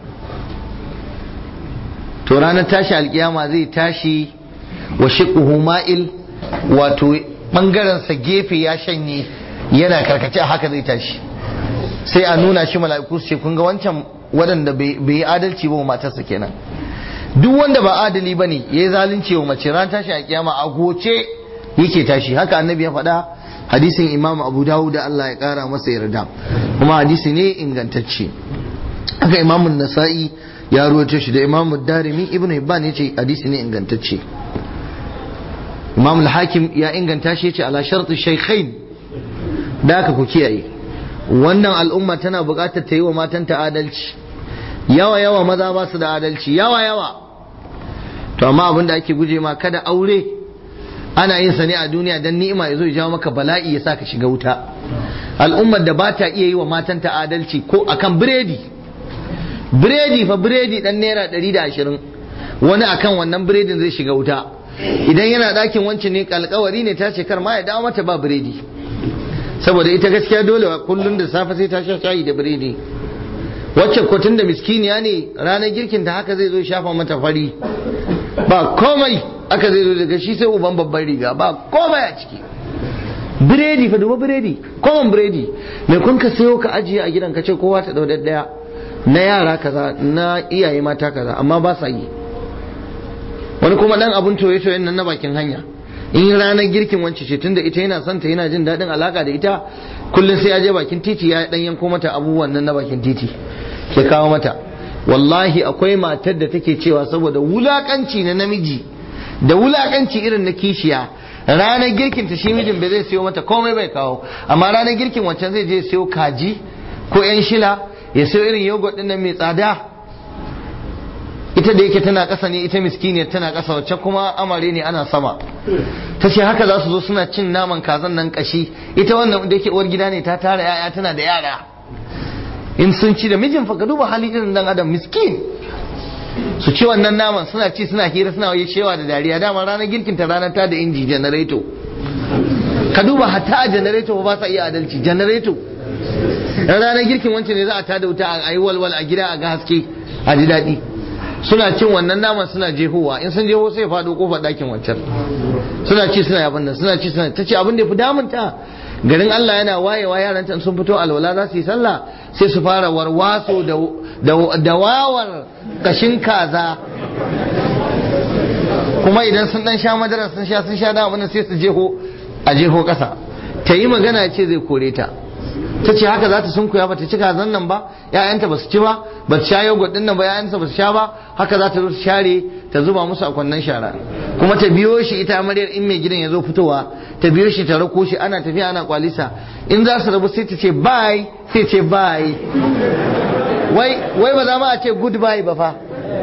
to ranar tashi alkiyama zai tashi wa shiqquhu ma'il wato bangaren sa gefe ya shanye yana karkace haka zai tashi sai a nuna shi mala'iku su ce kun ga wancan waɗanda bai yi adalci ba wa matarsa kenan duk wanda ba adali ba ne ya yi zalunci wa mace ran tashi a kiyama a goce yake tashi haka annabi ya faɗa hadisin imam abu dawud da Allah ya ƙara masa yarda kuma hadisi ne ingantacce haka imam nasa'i ya ruwaito shi da imam darimi ibn hibban ya ce hadisi ne ingantacce imam al-hakim ya inganta shi ya ce ala shartu shaykhain da haka ku kiyaye wannan al'umma tana buƙatar ta yi wa matanta adalci yawa yawa maza ba su da adalci yawa yawa to amma abin da ake guje ma kada aure ana yin sa ne a duniya dan ni'ima ya zo ya jawo maka bala'i ya sa ka shiga wuta al'ummar da ba ta iya yi wa matanta adalci ko akan biredi biredi fa biredi dan naira ɗari da ashirin wani akan wannan biredin zai shiga wuta idan yana ɗakin wancan ne alkawari ne ta ce kar ma ya dawo mata ba biredi saboda ita gaskiya dole kullum da safe sai ta sha shayi da biredi wacce kotun da miskiniya ne ranar girkin ta haka zai zo shafa mata fari ba komai aka zai zo daga shi sai uban babban riga ba komai a ciki biredi fa duba biredi common biredi mai kun ka sayo ka ajiye a gidan ka ce kowa ta dau daya na yara kaza na iyaye mata kaza amma ba sa yi wani kuma dan abun toye toyen nan na bakin hanya in ranar girkin wance ce tunda ita yana son ta yana jin daɗin alaka da ita kullum sai ya je bakin titi ya dan yanko mata abubuwan nan na bakin titi ke kawo mata wallahi akwai matar da take cewa saboda wulakanci na namiji da wulakanci irin na kishiya ranar girkin ta shi mijin bai zai siyo mata komai bai kawo amma ranar girkin wancan zai je siyo kaji ko yan shila ya siyo irin yogurt din nan mai tsada ita da yake tana ƙasa ne ita miskiniyar tana ƙasa wacce kuma amare ne ana sama ta ce haka za su zo suna cin naman kazan nan kashi ita wannan da yake uwar gida ne ta tara yaya tana da yara in sun ci da mijin fa ka duba hali irin dan adam miskin su ci wannan naman suna ci suna hira suna yi shewa da dariya dama ranar girkin ta ranar ta da inji janareto ka duba hatta a janareto ba sa iya adalci janareto ranar girkin wancan ne za a tada wuta a yi walwal a gida a ga haske a ji daɗi suna cin wannan naman suna jehowa in sun jeho sai faɗo kofar ɗakin wancan suna ci suna yabin nan suna ci suna ta ce abin da fi damunta garin Allah yana wayewa yaran ta sun fito alwala za su yi sallah sai su fara warwaso da wawar kashin kaza kuma idan sun dan sha madara sun sha sun sha da abin sai su jeho a jeho kasa ta yi magana ce zai kore ta ta ce haka za ta sunkuya ba ta ci kazan nan ba ‘ya'yanta ba su ci ba ba ta sha yogurt din nan ba ‘ya'yanta ba su sha ba haka za ta zo ta share ta zuba musu a kwannan shara kuma ta biyo shi ita amaryar in mai gidan ya zo fitowa ta biyo shi ta rako shi ana tafiya ana kwalisa in za su rabu sai ta ce bye sai ce bye wai wai ba za ma a ce goodbye ba fa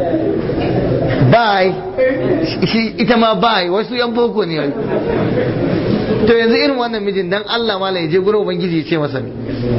bye shi ita ma bye wasu yan boko ne to yanzu irin wannan mijin dan Allah ma ya je gurin ubangiji ya ce masa ne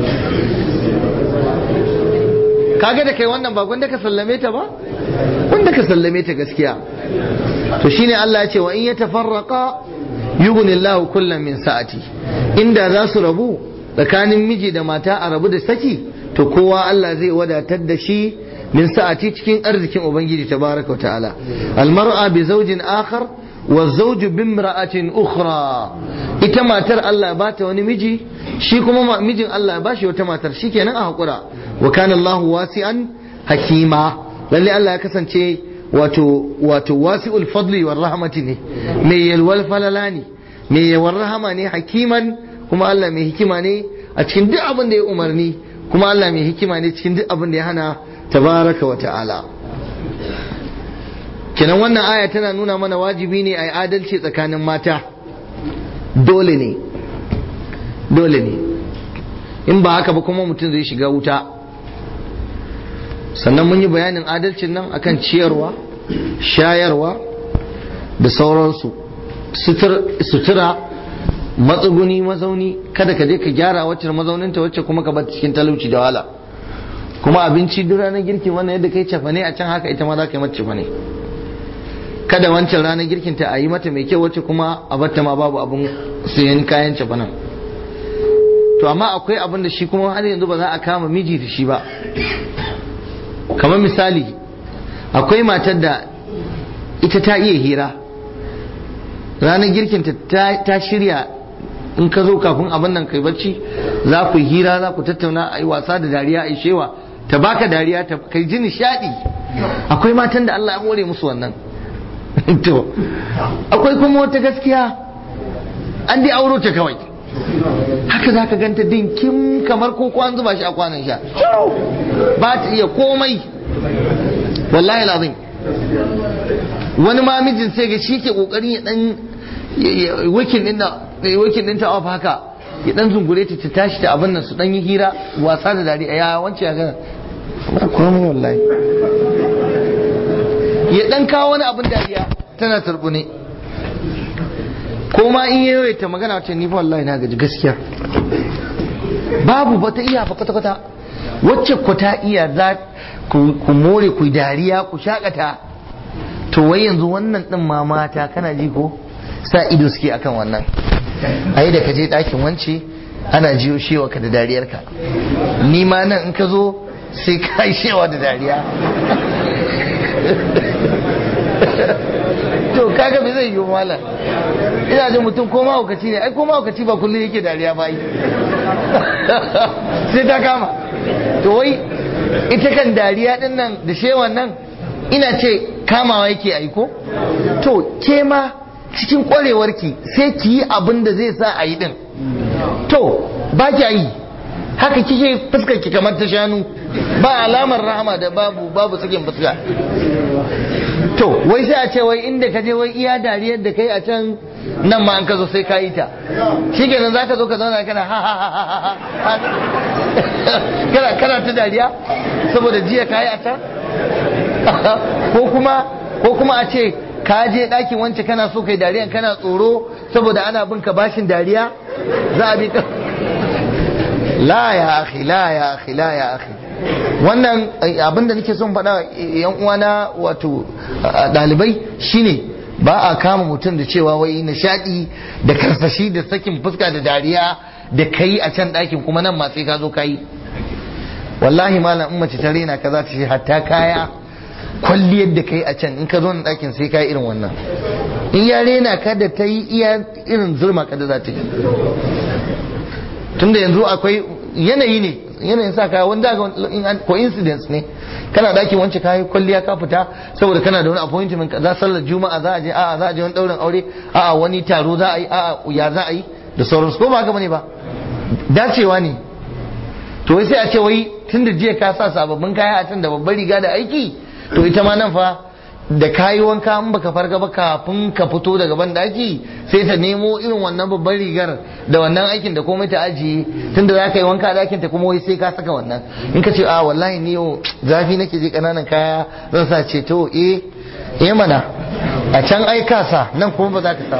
kaga da kai wannan ba gwanda ka sallame ta ba wanda ka sallame ta gaskiya to shine Allah ya ce wa in yatafarraqa yughni Allahu kullam min sa'ati inda za su rabu tsakanin miji da mata a rabu da saki to kowa Allah zai wadatar da shi min sa'ati cikin arzikin ubangiji tabaraka wa ta'ala almar'a bi zawjin akhar wa zawju bimra'atin ukhra ita matar Allah ba ta wani miji shi kuma mijin Allah ba shi wata matar shikenan a hakura wa kana Allahu wasi'an hakima lalle Allah ya kasance wato wato wasi'ul fadli war rahmati ne mai yalwal falala ne mai yawar rahama ne hakiman kuma Allah mai hikima ne a cikin duk abin da ya umarni kuma Allah mai hikima ne cikin duk abin da ya hana tabaraka wa ta'ala kenan wannan aya tana nuna mana wajibi ne a yi adalci tsakanin mata dole ne dole ne in ba haka ba kuma mutum zai shiga wuta sannan mun yi bayanin adalcin nan akan ciyarwa shayarwa da sauransu sutura matsuguni mazauni kada ka je ka gyara wacce mazauninta wacce kuma ka bar cikin talauci da wahala kuma abinci duk ranar girki wannan yadda kai cefane a can haka ita ma za ka yi mata cefane kada wancan ranar girkin ta a yi mata mai kyau wacce kuma a batta ma babu abun sayan kayan cefanen to amma akwai abin da shi kuma har yanzu ba za a kama miji da shi ba kamar misali akwai matar da ita ta iya hira ranar girkinta ta shirya in ka zo kafin abin nan kai bacci za ku yi hira za ku tattauna a yi wasa da dariya a yi shewa ta baka dariya ta kai ji nishadi akwai matan da Allah ya hore musu wannan to akwai kuma wata gaskiya an dai auro ta kawai haka za ka ganta din kim kamar ko an zuba shi a kwanan sha ba ta iya komai wallahi lazim wani ma mijin sai ga shi ke kokarin ya dan wikin din wikin din ta off haka ya dan zungure ta ta tashi ta abin nan su dan yi hira wasa da dariya ya wance ya ga ba komai wallahi ya dan kawo wani abin dariya tana turbune ko ma in yi ta magana wacce ni fa wallahi na gaji gaskiya babu ba ta iya fa kwata kwata wacce ku ta iya za ku more ku dariya ku shakata to wai yanzu wannan din ma mata kana ji ko sa ido suke akan wannan ai da ka je ɗakin wance ana jiyo shewa ka da dariyarka ni ma nan in ka zo sai ka yi shewa da dariya to kaga bai zai yi malam ina jin mutum ko mahaukaci ne ai ko mahaukaci ba kullum yake dariya ba yi sai ta kama to wai ita kan dariya din nan da shewan nan ina ce kamawa yake aiko to ke ma cikin kwarewarki sai ki yi abin da zai sa a yi din to ba ki yi haka kike fuskar ki kamar ta shanu ba alamar rahama da babu babu sakin fuska to wai sai a ce wai inda ka je wai iya dariyar da kai a can nan ma an ka zo sai ka yi ta shi kenan za ka zo ka zauna kana ha ha ha ha kana kana ta dariya saboda jiya ka yi a can ko kuma ko kuma a ce ka je ɗakin wance kana so kai dariyan kana tsoro saboda ana bin ka bashin dariya za a bi ka la ya akhi la ya akhi la ya akhi wannan abin da nake son faɗa yan uwana wato ɗalibai shine ba a kama mutum da cewa wai nishaɗi da karsashi da sakin fuska da dariya da kai a can ɗakin kuma nan ma sai ka zo ka yi wallahi malam in mace ta rena ka za ta ce hatta kaya kwalliyar da kai a can in ka zo na ɗakin sai ka yi irin wannan in ya rena ka da ta yi iya irin zurma ka da za ta yi tunda yanzu akwai yanayi ne yanayin sa kaya wanda ga coincidence ne kana daki wance kayi kwalliya ka fita saboda kana da wani appointment za sallar juma'a za a je a'a za a je wani daurin aure a'a wani taro za a yi a'a ya za a yi da sauransu ko ba haka bane ba dacewa ne to wai sai a ce wai tunda jiya ka sa sababbin kaya a can da babbar riga da aiki to ita ma nan fa da kayi wanka in baka farga ba kafin ka fito daga ban daki sai ta nemo irin wannan babban rigar da wannan aikin da komai ta ajiye tunda za ka yi wanka a dakin ta kuma wai sai ka saka wannan in ka ce a wallahi ni yau zafi nake je kananan kaya zan sa ce to eh eh mana a can ai ka sa nan kuma ba za ka sa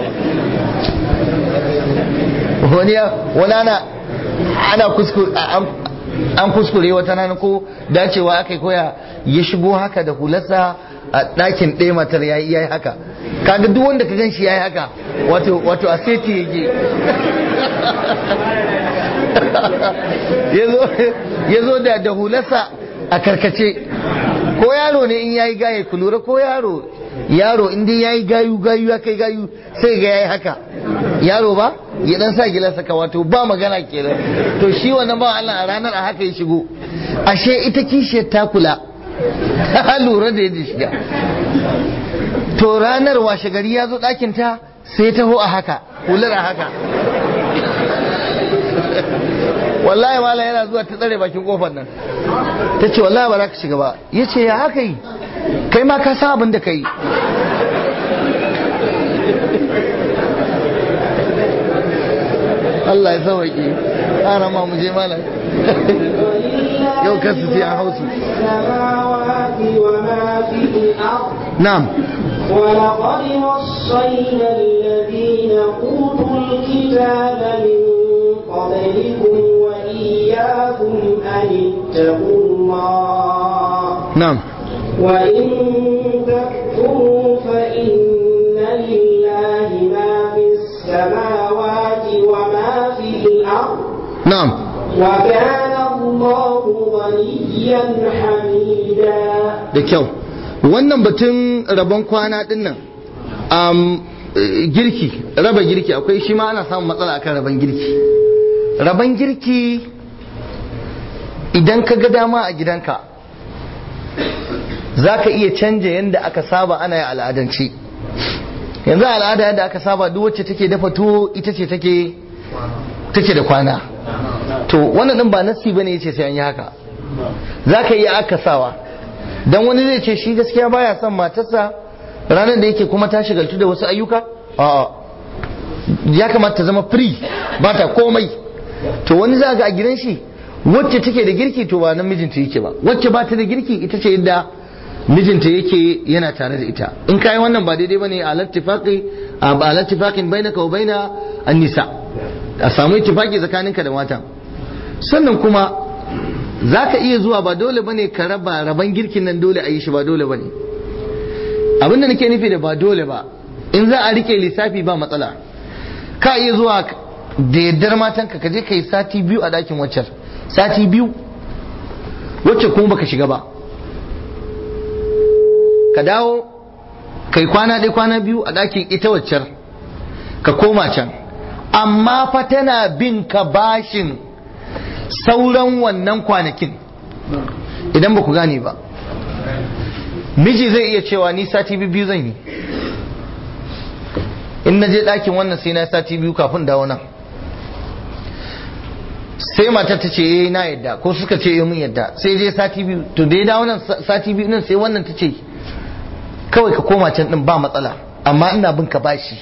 ba wani wani ana ana kuskure an kuskure wata rana ko dacewa aka koya ya shigo haka da hularsa a ɗakin ɗaya matar ya yi haka kaga duk wanda ka ganshi ya yi haka wato a seti yake ya zo da da hularsa a karkace ko yaro ne in yayi gaye ku lura ko yaro yaro in dai yayi gayu gayu ya kai gayu sai ga yayi haka yaro ba ya dan sa gilas ka wato ba magana kenan to shi wannan ba Allah a ranar a haka ya shigo ashe ita kishiyar ta kula ta lura da yadda shiga to ranar washe gari ya zo ɗakin ta sai taho a haka hular a haka wallahi wala yana zuwa ta tsare bakin kofar nan ta ce wallahi ba za ka shiga ba ya ce ya haka yi kai ma ka san abin da ka yi Allah ya sauwaƙe ana ma mu je malam yau kasu ce an hausu na'am ولقد وصينا الذين أوتوا الكتاب من قبلكم وإياكم أن اتقوا الله na'am وإن تكفروا فإن لله ما في السماوات وما في الأرض na'am وكان الله غنيا حميدا da kyau wannan batun rabon kwana din nan um, eh, girki raba girki akwai shi ma ana samun matsala akan raban girki raban girki idan ka ga dama a gidanka za ka iya canja yadda aka saba ana yi al'adance yanzu a al'ada yadda aka saba duk wacce take dafa tuwo ita ce take take da kwana to wannan din ba nasi bane yace sai an yi haka za ka iya akasawa dan wani zai ce shi gaskiya baya son matarsa ranar da yake kuma ta shigaltu da wasu ayyuka a'a ya kamata ta zama free ba ta komai to wani za ga a gidan shi wacce take da girki to ba nan mijinta yake ba wacce ba ta da girki ita ce yadda mijinta yake yana tare da ita in kai wannan ba daidai bane a lattifaqi a ba lattifaqin bainaka wa baina an-nisa a samu ittifaqi tsakaninka da mata sannan kuma zaka iya zuwa ba dole bane ka raba raban girkin nan dole a yi shi ba dole bane abinda nake nufi da ba dole ba in za a rike lissafi ba matsala ka iya zuwa da yaddar matanka ka je ka yi sati biyu a ɗakin waccar sati biyu wacce kuma baka shiga ba ka dawo kai kwana ɗaya kwana biyu a ɗakin ita waccar ka koma can amma fa tana bin ka bashin sauran wannan kwanakin idan ba ku gane ba miji zai iya cewa ni sati biyu zan yi in na je ɗakin wannan sai na sati biyu kafin dawo nan sai matar ta ce eh na yadda ko suka ce eh mun yadda sai je sati biyu to da ya dawo nan sati biyu nan sai wannan ta ce kawai ka koma can din ba matsala amma ina bin ka bashi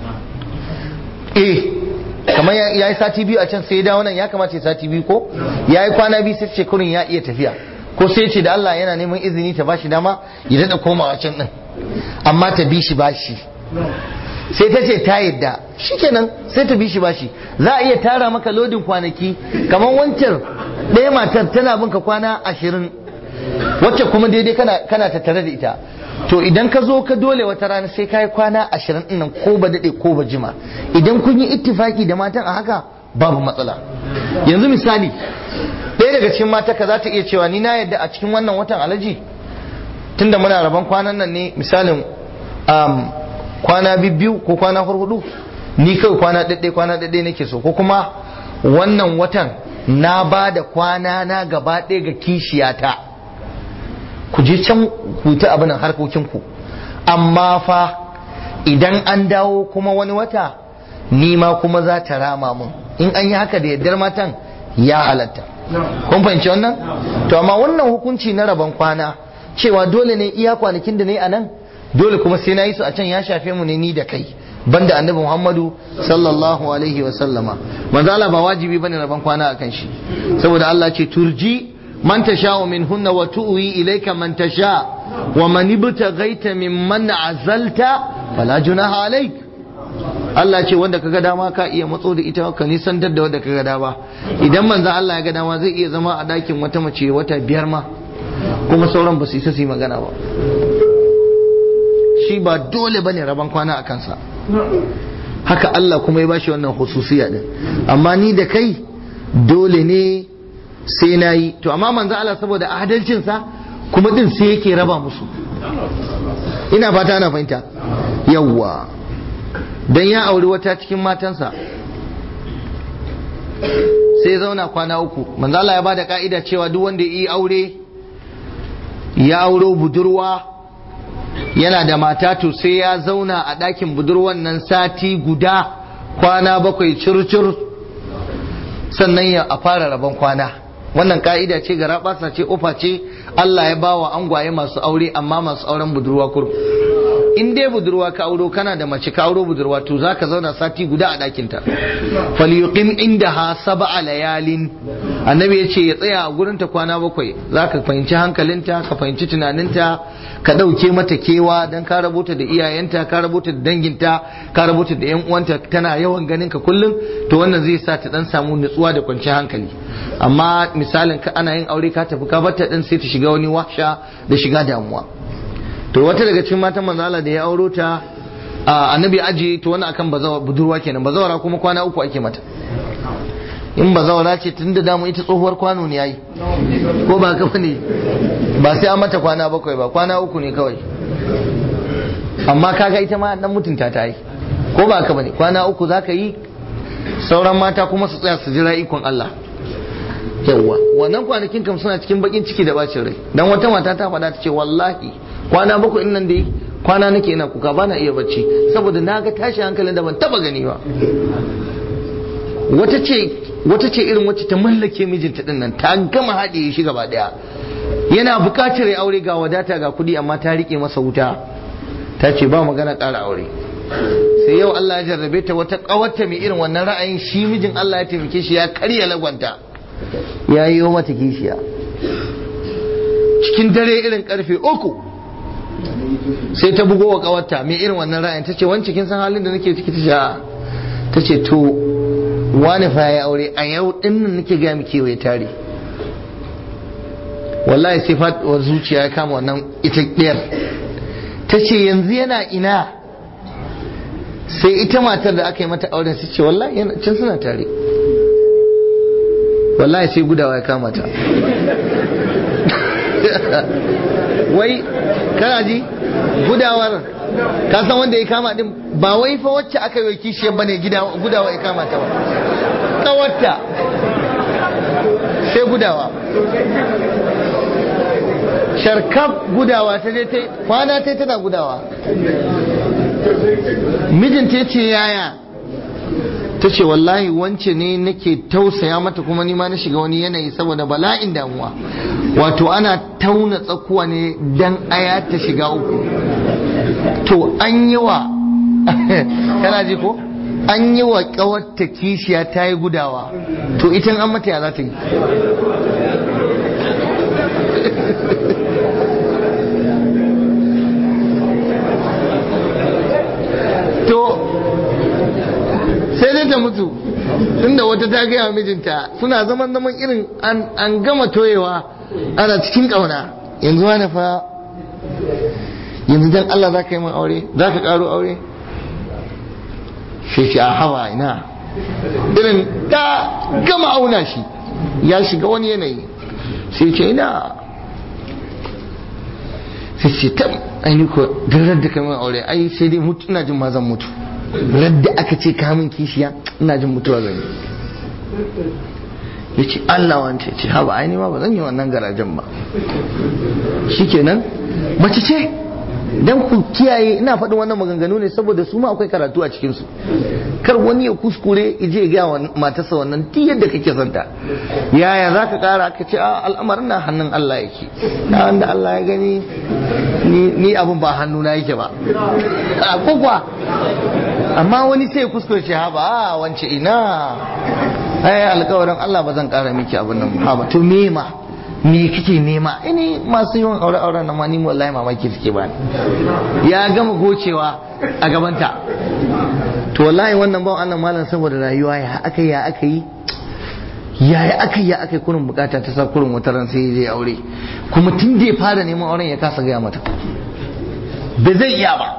eh kamar ya yi sati biyu a can sai ya dawo nan ya kamata ya sati biyu ko ya yi kwana biyu sai ce kurin ya iya tafiya ko sai ce da Allah yana neman izini ta bashi dama ya daɗa komawa can din amma ta bi shi bashi sai ta ce ta yadda shikenan sai ta bi shi bashi za a iya tara maka lodin kwanaki kamar wancan ɗaya matar tana bin ka kwana ashirin wacce kuma daidai kana kana tattare da ita to idan ka zo ka dole wata rana sai ka yi kwana ashirin ɗin nan ko ba daɗe ko ba jima idan kun yi ittifaki da matan a haka babu matsala yanzu misali ɗaya daga cikin mata ka za ta iya cewa ni na yadda a cikin wannan watan alaji tunda muna rabon kwanan nan ne misalin um, kwana biyu ko kwana hudu ni kawai kwana ɗaɗɗe kwana ɗaɗɗe nake so ko kuma wannan watan na ba da kwana na gaba ɗaya ga kishiyata ku je can ku ta abin harkokinku amma fa idan an dawo kuma wani wata ni ma kuma za ta rama mun in an yi haka da yaddar matan ya halatta kun fahimci wannan to amma wannan hukunci na rabon kwana cewa dole ne iya kwanakin da ne a nan dole kuma sai na yi su a can ya shafe mu ne ni da kai banda annabi Muhammadu sallallahu alaihi wa sallama manzo Allah ba wajibi bane rabon kwana akan shi saboda Allah ce turji man tasha'u minhunna wa tu'wi ilayka man tasha wa man ibtaghaita mimman azalta fala junaha alaik Allah ce wanda kaga dama ka iya matso da ita ka nisan da wanda kaga dama idan manzo Allah ya ga dama zai iya zama a dakin wata mace wata biyar ma kuma sauran ba su isa su yi magana ba shi ba dole bane rabon kwana a kansa haka Allah kuma ya bashi wannan hususiya din amma ni da kai dole ne sai na yi to amma manzo Allah saboda adalcinsa kuma din sai yake raba musu ina fata ana fahimta yawwa dan ya auri wata cikin matansa sai zauna kwana uku manzo Allah ya bada ka'ida cewa duk wanda ya yi aure ya auro budurwa yana da mata to sai ya zauna a ɗakin budurwan nan sati guda kwana bakwai curcur sannan ya a fara rabon kwana wannan ka'ida ce ga rabasa ce ofa ce Allah ya bawa angwaye masu aure amma masu auren budurwa kur in dai budurwa ka auro kana da mace ka auro budurwa to zaka zauna sati guda a ɗakin ta falyuqim indaha sab'a layalin annabi ya ce ya tsaya a gurin ta kwana bakwai zaka fahimci hankalinta ka fahimci tunaninta ka ɗauke mata kewa don ka rabota da iyayenta ka rabota da danginta ka rabota da 'yan uwanta tana yawan ganin ka kullum to wannan zai sa ta dan samu nutsuwa da kwanciyar hankali amma misalin ka ana yin aure ka tafi ka barta din sai ta shiga wani wahsha da shiga damuwa to wata daga cikin matan manzala da ya auro ta annabi aji to wani akan bazawa budurwa kenan bazawara kuma kwana uku ake mata in bazawara ce tun da damu ita tsohuwar kwano ne yayi ko ba ka ne ba sai an mata kwana bakwai ba kwana uku ne kawai amma kaga ita ma dan mutunta ta yi ko ba ka bane kwana uku zaka yi sauran mata kuma su tsaya su jira ikon Allah yawwa wannan kwanakin kam suna cikin bakin ciki da bacin rai dan wata mata ta faɗa ta ce wallahi kwana bakwai nan dai kwana nake ina kuka ba na iya bacci saboda na ga tashi hankalin da ban taba gani ba wata ce wata ce irin wacce ta mallake mijinta din nan ta gama haɗe shi gaba daya yana buƙatar ya aure ga wadata ga kuɗi amma ta rike masa wuta ta ce ba magana ƙara aure sai yau Allah ya jarrabe ta wata ƙawarta mai irin wannan ra'ayin shi mijin Allah ya taimake shi ya karya lagwanta ya yi mata kishiya cikin dare irin karfe uku sai ta bugo wa ƙawarta mai irin wannan ra'ayin ta ce wance kin san halin da nake ciki ta sha ta ce to wani fa ya aure a yau din nan nake ga miki wai tare wallahi sai faɗuwar zuciya ya kama wannan ita ɗiyar ta ce yanzu yana ina sai ita matar da aka yi mata auren su ce wallahi yana can suna tare wallahi sai gudawa ya kama ta wai kana ji gudawar ka san wanda ya kama din ba wai fa wacce aka yi kishiyar bane gudawa ya kama ta ba kawarta sai gudawa sharkaf gudawa ta je ta kwana ta tana gudawa mijinta ya ce yaya ta ce wallahi wance ne nake tausaya mata kuma nima na shiga wani yanayi saboda bala'in damuwa wato ana tauna tsakuwa ne dan aya ta shiga uku to an yi wa kana ji ko an yi wa kawarta kishiya ta yi gudawa to ita an mata ya za ta yi to sai dai ta mutu tunda wata ta gaya mijinta suna zaman zaman irin an gama toyewa ana cikin ƙauna yanzu wani fa yanzu dan Allah za ka yi min aure za ka ƙaro aure sai ce a hawa ina irin ta gama auna shi ya shiga wani yanayi sai ce ina sai ce ta aini ko duk da ka min aure ai sai dai mutu ina jin ma zan mutu radda aka ce ka min kishiya ina jin mutuwa zan yi ya ce Allah wance ce haba aini ma ba zan yi wannan garajen ba shikenan mace ce dan ku kiyaye ina faɗin wannan maganganu ne saboda su ma akwai karatu a cikin su kar wani ya kuskure ije ga wa matarsa wannan duk yadda kake santa yaya zaka kara ka ce a al'amarin na hannun Allah yake da wanda Allah ya gani ni abun ba hannu na yake ba a kuwa amma wani sai ya kuskure ce ha ba wance ina ai alƙawarin Allah ba zan kara miki abin nan ha ba to me ma me kike nema ini masu yawan aure auren nan ma ni wallahi mamaki suke ba ya gama gocewa a gabanta to wallahi wannan bawan Allah malam saboda rayuwa ya aka ya aka yi ya ya aka ya aka kurin bukata ta sa kurin wata ran sai zai aure kuma tun da ya fara neman auren ya kasa gaya mata ba zai iya ba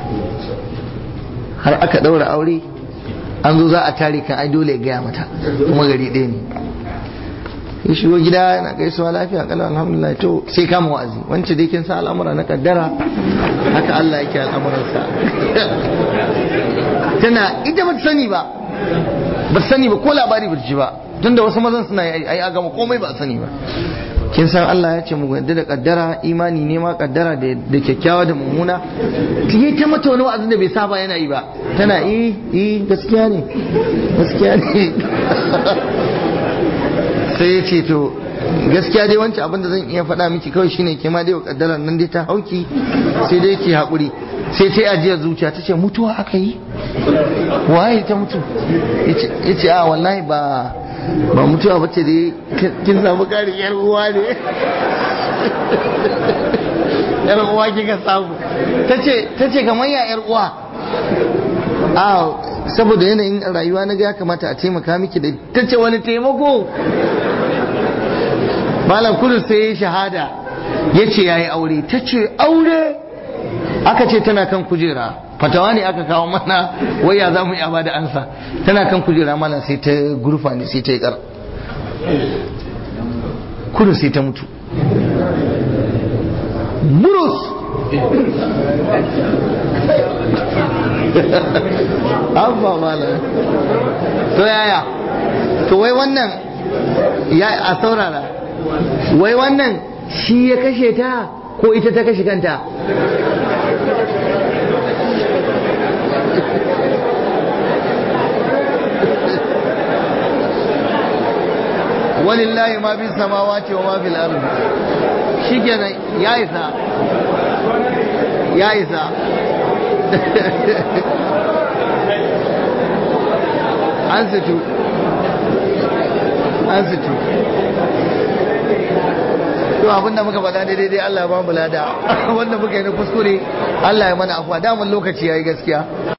har aka daura aure an zo za a tare kan ai dole ya gaya mata kuma gari ɗaya ne ya shigo gida yana gaisuwa lafiya kalau alhamdulillah to sai kama wa'azi wance dai kin sa al'amura na kaddara haka Allah yake al'amuransa tana ita ba ta sani ba ba ta sani ba ko labari ba ta ji ba tunda wasu mazan suna yi ai a gama komai ba a sani ba kin san Allah ya ce mu yadda da kaddara imani ne ma kaddara da kyakkyawa da mummuna yi ta mata wani wa'azin da bai saba yana yi ba tana eh eh gaskiya ne gaskiya ne sai ya ce to gaskiya dai wancan abin da zan iya faɗa miki kawai shine ke ma dai kaddarar nan dai ta hauki sai dai ke haƙuri sai ta ajiyar zuciya ta ce mutuwa aka yi waye ta mutu ya ce a wallahi ba ba mutuwa bace dai kin samu ƙarin yar uwa ne yar uwa kika samu tace tace kamar ya yar uwa a saboda yanayin rayuwa na ga ya kamata a taimaka miki da tace wani taimako malam kudu sai ya shahada ya ce ya yi aure ta ce aure aka ce tana kan kujera fatawa ne aka kawo mana waya za mu yi ba da ansa tana kan kujera malam sai ta gurfa ne sai ta yi kar kudu sai ta mutu burus abba malam to yaya to wai wannan ya a saurara wai wannan shi ya kashe ta ko ita ta kashe kanta walillahi ma fi samawati wa ma fil ardi shikenan ya isa ya isa an situ an situ to abinda muka faɗa daidai dai Allah ya ba mu lada wanda muka yi na kuskure Allah ya mana afuwa daman lokaci yayi gaskiya